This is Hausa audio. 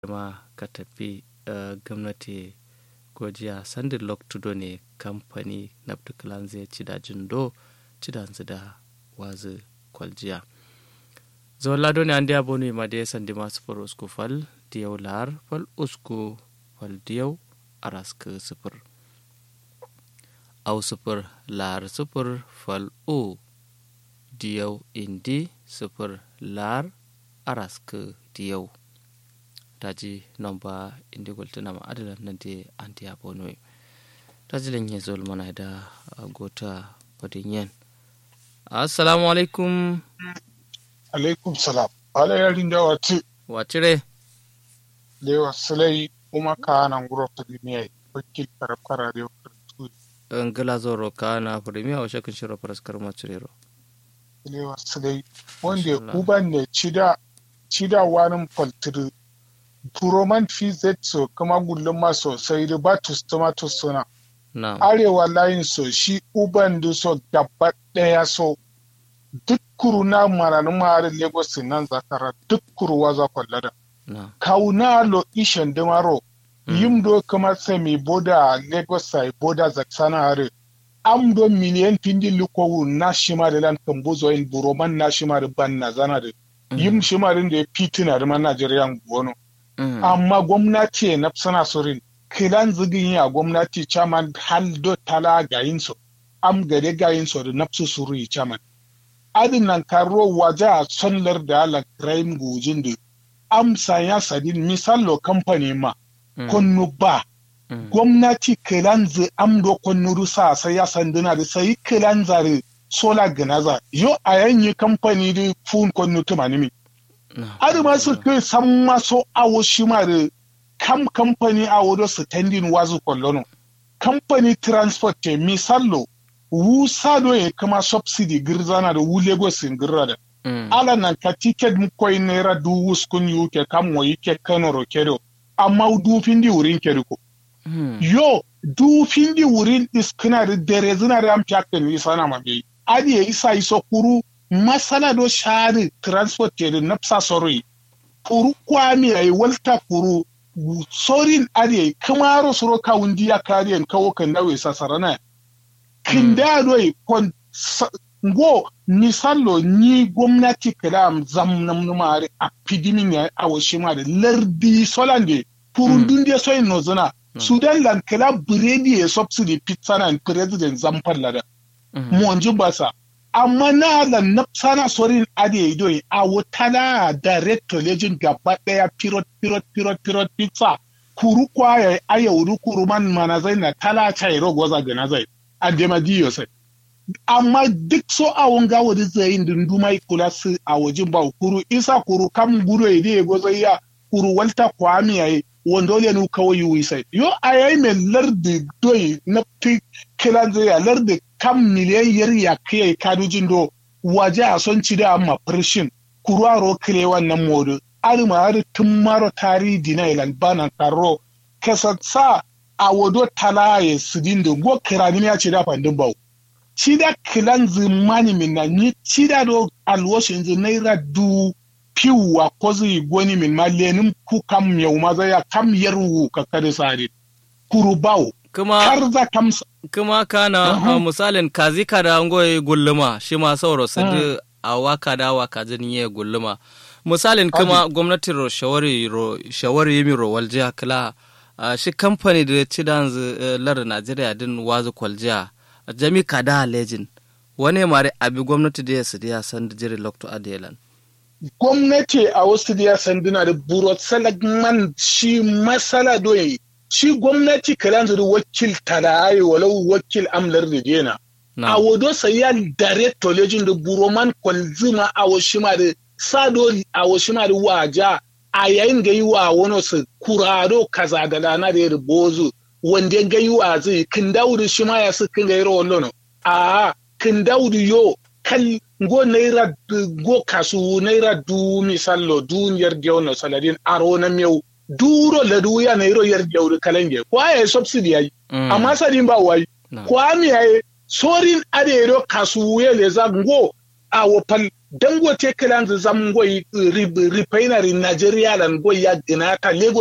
ma ka tafi gwamnati gojiya sandin loktudo ne kamfani nabtu zai ci da jindo ci da da wazi kwaljiya zawon lado ne an diya bonu ma da ya sandi masu far usku fal diyau lar fal usku fal diyau a raska sufur au sufur lar sufur fal o diyau indi sufur lar a raska diyau taji nomba indi goltana ma adalan nante anti abonoy taji len yezol mana da gota wadin yen assalamu alaikum alaikum salam ala yarin da wati wacire lewa sulai kuma ka nan guro premier wakil karafkara da ngala zoro kana premier wa shakin shiro paraskar macirero lewa sulai wanda uban ne cida cida wani faltiri turoman fz so kama gullum ma sosai da ba tomato suna arewa layin so shi uban da so gaba daya so duk kuru na maranin maharin lagos nan zakara duk kuruwa za kwallada kauna lo ishen dimaro yim do kama semi boda lagos sai boda zaksana hare am do miliyan pindi lukowu na shima da lan kambuzo in buroman na shima da ban na zana da yim shima da ya fitina da man najeriya gono amma gwamnati na sana sorin kilan zigin ya gwamnati chairman haldo tala gayin so am gare gayin so da nafsu suru yi chairman adin nan karo waje a sonlar da ala crime gujin da amsa ya sadin misalo kamfani ma konnu ba gwamnati kilan zi amdo konnu sa sai ya sanduna da sai kilan zare sola ganaza yo a yanyi kamfani da fun konnu tumanimi adi ma su kai san maso awo shi ma da kam kamfani awo da su tendin wazu kollono kamfani transport te misallo wu sado ya kama subsidy girzana da wu lagos in girra da ala nan ka ticket mu koy naira du wuskun yu ke kam mo yike kano ro kedo amma du findi wurin kedo ko yo du findi wurin iskina da dere zina da am fiyakken isana ma bai adi ya isa iso kuru masala do shari transport ke da nafsa soroi kuru kwami ay walta kuru sorin ade kamaro soro ka wundi ya kariyan kawo kan dawe sasarana kinda do kon ngo misallo ni gwamnati kalam zam nam numare a pidimin ya awo shima da lardi solande kurun dunde soyin no zuna sudan lan kala biredi ya subsidy pizza na president zamfar lada mu basa amma na da nafsana sorin ade idoi a wutana direct legend gaba daya pirot pirot pirot pirot pizza kuru kwaya aya wuri kuru man mana zai na tala chai rogo za gana zai a dema diyo sai amma duk so a wanga wadi zai din dumai kula su a wajen ba kuru isa kuru kam guro ide go zai ya kuru walta kwami yayi wanda wale nu kawai yi sai yo a yayi mai lardi doi na fi kilan zai ya lardi kam miliyan yar ya kai kadujin do waje a son ci da amma firshin kuruwaro kile wannan modu arima har tun maro tari dina ilan banan karo kasatsa a wado talaye su dindo go kirani ya ci da fandin bau ci da kilan zimani min na ni ci da do alwashin zi naira du piwa ko zai goni min ma lenin ku kam yau ma zai ya kam yarwu ka kare sare kuru bawo kuma har za kam kuma kana uh, misalin kazi kada ngoye gulluma shi ma sauro sadi a waka da waka zan yi gulluma misalin kuma gwamnatin ro shawari ro shawari yimi ro waljiya kala uh, shi kamfani da ci dan uh, lar Najeriya din wazu kwaljiya jami kada legend wane mare abi gwamnati da ya sadi ya san da jiri lokto adelan gwamnati a wasu da ya san dina da burot salagman shi masala doyi shi gwamnati kalan zuru wakil talaye walau wakil amlar da dena a wado sayan director lejin da buroman kwalzima a washima da sado a washima da waja a yayin ga yi wa wani su kurado kaza da lana da ya bozu wanda ga yi wa zai kin dauri shi ma ya su kin ga yi rawar lono a kin dauri yo kal go naira go kasu naira du misallo duniyar gyaunar saladin aro na miyau duro la duya na iro yar jawri kalange kwa ya subsidy yayi amma sadin ba wai kwa mi yayi sorin ade ro kasuye le za ngo a wopal dangote kilan zam goyi refinery Nigeria lan goyi ya gina ta Lagos